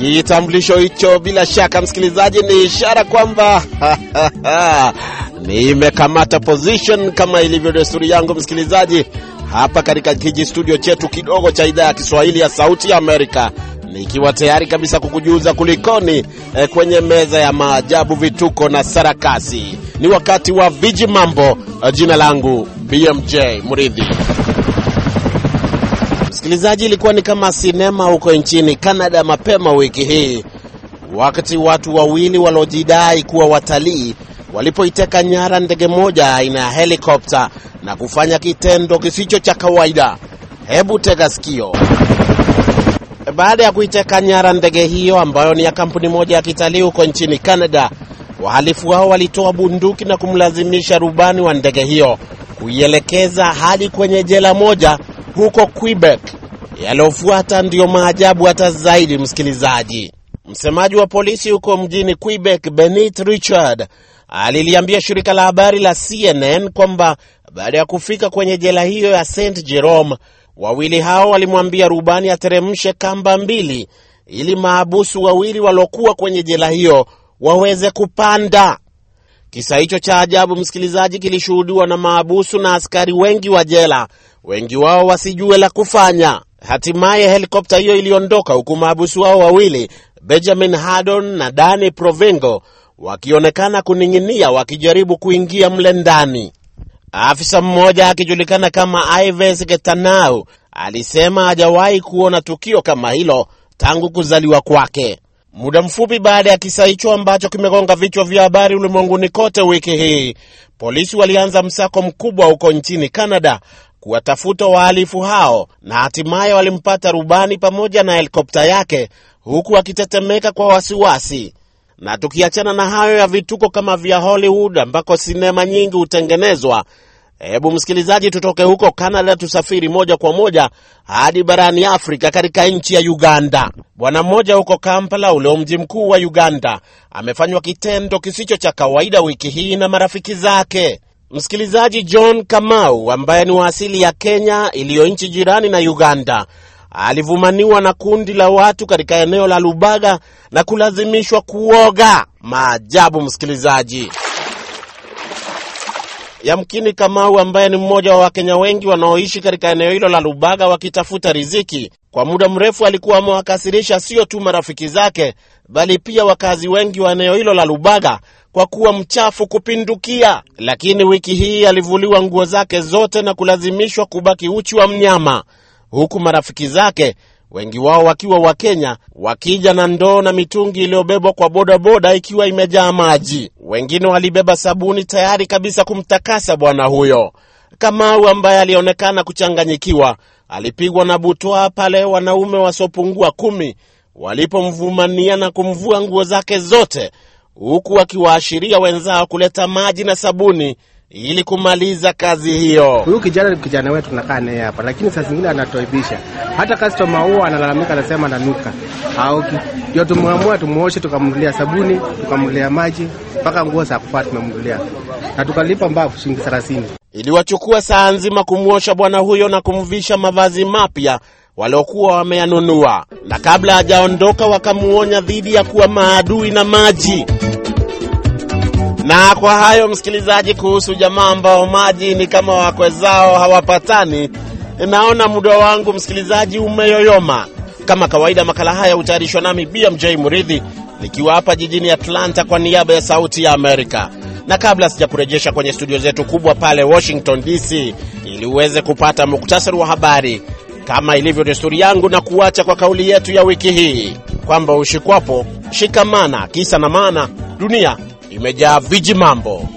Kitambulisho hicho bila shaka, msikilizaji, ni ishara kwamba nimekamata position kama ilivyo desturi yangu, msikilizaji, hapa katika kiji studio chetu kidogo cha idhaa ya Kiswahili ya Sauti ya Amerika, nikiwa tayari kabisa kukujuza kulikoni eh, kwenye meza ya maajabu, vituko na sarakasi. Ni wakati wa viji mambo. Jina langu BMJ Muridhi. Msikilizaji, ilikuwa ni kama sinema huko nchini Canada mapema wiki hii, wakati watu wawili waliojidai kuwa watalii walipoiteka nyara ndege moja aina ya helikopta na kufanya kitendo kisicho cha kawaida. Hebu tega sikio. Baada ya kuiteka nyara ndege hiyo ambayo ni ya kampuni moja ya kitalii huko nchini Canada, wahalifu hao walitoa bunduki na kumlazimisha rubani wa ndege hiyo kuielekeza hadi kwenye jela moja huko Quebec. Yaliyofuata ndiyo maajabu hata zaidi, msikilizaji. Msemaji wa polisi huko mjini Quebec, Benit Richard, aliliambia shirika la habari la CNN kwamba baada ya kufika kwenye jela hiyo ya St Jerome, wawili hao walimwambia rubani ateremshe kamba mbili ili maabusu wawili waliokuwa kwenye jela hiyo waweze kupanda. Kisa hicho cha ajabu, msikilizaji, kilishuhudiwa na maabusu na askari wengi wa jela, wengi wao wasijue la kufanya. Hatimaye helikopta hiyo iliondoka huku maabusu wao wawili Benjamin Haddon na Danny Provengo wakionekana kuning'inia wakijaribu kuingia mle ndani. Afisa mmoja akijulikana kama Ives Getanau alisema hajawahi kuona tukio kama hilo tangu kuzaliwa kwake. Muda mfupi baada ya kisa hicho ambacho kimegonga vichwa vya habari ulimwenguni kote wiki hii, polisi walianza msako mkubwa huko nchini Canada kuwatafuta wahalifu hao na hatimaye walimpata rubani pamoja na helikopta yake huku akitetemeka kwa wasiwasi. Na tukiachana na hayo ya vituko kama vya Hollywood ambako sinema nyingi hutengenezwa, hebu msikilizaji, tutoke huko Canada tusafiri moja kwa moja hadi barani Afrika, katika nchi ya Uganda. Bwana mmoja huko Kampala, ulio mji mkuu wa Uganda, amefanywa kitendo kisicho cha kawaida wiki hii na marafiki zake. Msikilizaji, John Kamau ambaye ni wa asili ya Kenya iliyo nchi jirani na Uganda alivumaniwa na kundi la watu katika eneo la Lubaga na kulazimishwa kuoga. Maajabu, msikilizaji. Yamkini Kamau ambaye ni mmoja wa Wakenya wengi wanaoishi katika eneo hilo la Lubaga wakitafuta riziki, kwa muda mrefu alikuwa amewakasirisha sio tu marafiki zake, bali pia wakazi wengi wa eneo hilo la Lubaga kwa kuwa mchafu kupindukia. Lakini wiki hii alivuliwa nguo zake zote na kulazimishwa kubaki uchi wa mnyama, huku marafiki zake wengi wao wakiwa Wakenya wakija na ndoo na mitungi iliyobebwa kwa bodaboda ikiwa imejaa maji. Wengine walibeba sabuni tayari kabisa kumtakasa bwana huyo. Kamau ambaye alionekana kuchanganyikiwa alipigwa na butwaa pale wanaume wasiopungua kumi walipomvumania na kumvua nguo zake zote, huku akiwaashiria wenzao kuleta maji na sabuni ili kumaliza kazi hiyo. Huyu kijana ni kijana wetu, tunakaa naye hapa, lakini saa zingine anatoibisha. Hata customer huo analalamika, anasema ananuka, haoki. Ndio tumwamua tumuoshe, tukamnulia sabuni, tukamnulia maji, mpaka nguo za kuvaa tumemnulia, na tukalipa mbavu shilingi thelathini. Iliwachukua saa nzima kumwosha bwana huyo na kumvisha mavazi mapya waliokuwa wameyanunua, na kabla hajaondoka wakamuonya dhidi ya kuwa maadui na maji. Na kwa hayo msikilizaji, kuhusu jamaa ambao maji ni kama wakwe zao hawapatani, naona muda wangu msikilizaji umeyoyoma. Kama kawaida, makala haya hutayarishwa nami BMJ Muridhi nikiwa hapa jijini Atlanta kwa niaba ya Sauti ya Amerika. Na kabla sijakurejesha kwenye studio zetu kubwa pale Washington DC ili uweze kupata muktasari wa habari, kama ilivyo desturi yangu, na kuacha kwa kauli yetu ya wiki hii kwamba ushikwapo shikamana, kisa na maana dunia imejaa viji mambo.